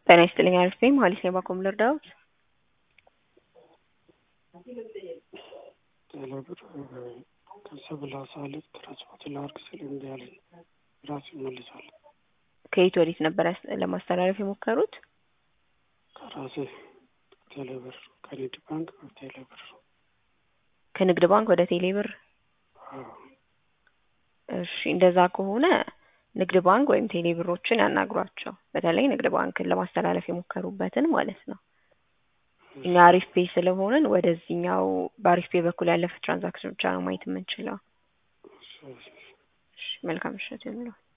ጤና ይስጥልኝ አሪፍ ነኝ መሀሌት ነኝ ባኮም ልርዳዎት? ቴሌብር ከሰብል ሳልፍ ትራንስፖርት ላድርግ ስል እምቢ አለኝ። ራሱ ይመልሳል። ከየት ወዴት ነበር ያስ- ለማስተላለፍ የሞከሩት? ከራሴ ቴሌብር ከንግድ ባንክ ቴሌብር ከንግድ ባንክ ወደ ቴሌብር? አዎ። እሺ እንደዛ ከሆነ ንግድ ባንክ ወይም ቴሌብሮችን ያናግሯቸው። በተለይ ንግድ ባንክን ለማስተላለፍ የሞከሩበትን ማለት ነው። እኛ አሪፍ ፔ ስለሆንን ወደዚህኛው በአሪፍ ፔ በኩል ያለፈ ትራንዛክሽን ብቻ ነው ማየት የምንችለው። እሺ፣ እሺ። እሺ መልካም ምሽት ይሁንልዎት።